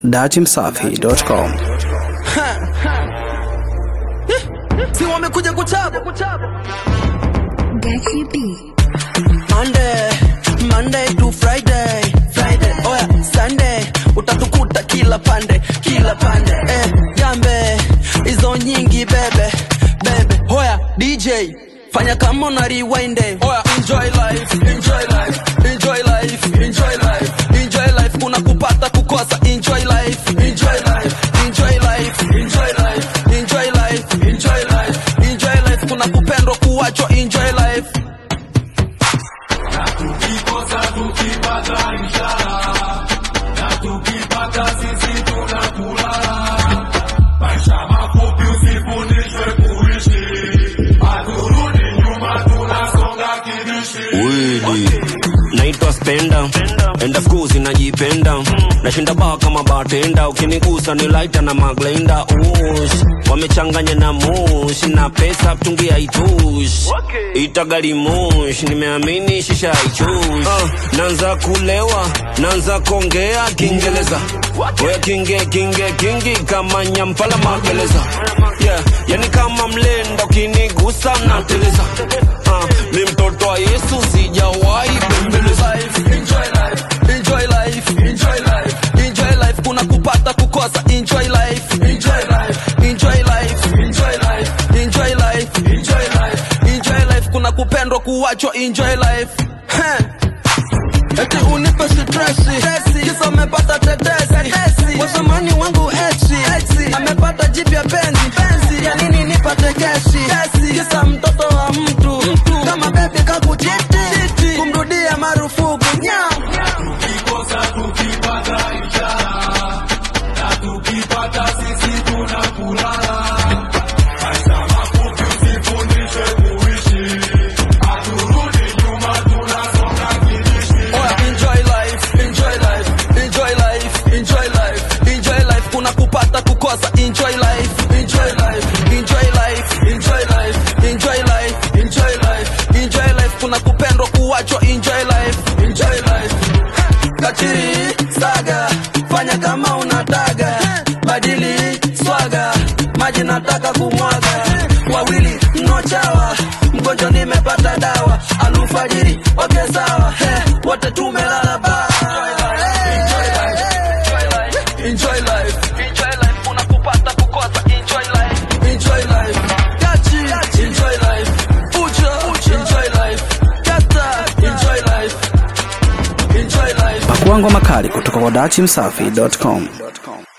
datimsafi.com. si wamekuja kuchapa Gachi B. Monday, Monday to Friday, Friday. Oya, Sunday utatukuta kila pande, kila pande. Eh, jambe hizo nyingi bebe, bebe. Oya, DJ fanya kama una rewind. Oya, enjoy life, enjoy life, enjoy life, enjoy life, enjoy life. Kuna kupata kukosa, enjoy life, enjoy life, enjoy life, enjoy life, enjoy life, enjoy life, enjoy life. Kuna kupendwa kuachwa, enjoy life. Wili naitwa spenda enda skuzi najipenda nashinda baa kama batenda ukinigusa ni laita na maglenda ush wamechanganya na mush na pesa mtungi haitush itagali mush nimeamini shisha haichush uh, nanza kulewa nanza kongea kiingereza oya kinge kinge kingi kama nyampala magereza yeah, yani kama mlenda ukinigusa nateleza uh, mi mtoto wa yesu sijawahi bembeleza life, enjoy life, enjoy life, enjoy life, enjoy life. Kuna kupata kukosa, enjoy life, enjoy life, enjoy life, enjoy life, enjoy life, enjoy life, enjoy life. Kuna kupendwa kuachwa, enjoy life. Heh. Eti unipe stresi, kisa amepata tetesi, wasamani wangu ex, amepata jipya penzi, ya nini nipate keshi, kisa mtoto wa mtu, kama bebi kakuchiti, kumrudia marufuku nyam. Oya, enjoy life, enjoy life, enjoy life, enjoy life, enjoy life. Kuna kupata kukosa, enjoy life, enjoy life, enjoy life, enjoy life, enjoy life, enjoy life, enjoy life. Kuna kupendwa kuachwa, enjoy life, enjoy life. Kachiri saga, fanya kama unataka, badili swaga, maji nataka kumwaga, wawili mnochawa, mgonjwa nimepata dawa, alufajiri oke sawa, he, wote tumelala ba Enjoy life, enjoy life, enjoy life, kuna kupata kukosa, enjoy life, enjoy life, Gachi, enjoy life, Uja, enjoy life, Kata, enjoy life, enjoy life. Pakuangwa makali kutoka kwa datimsafi.com.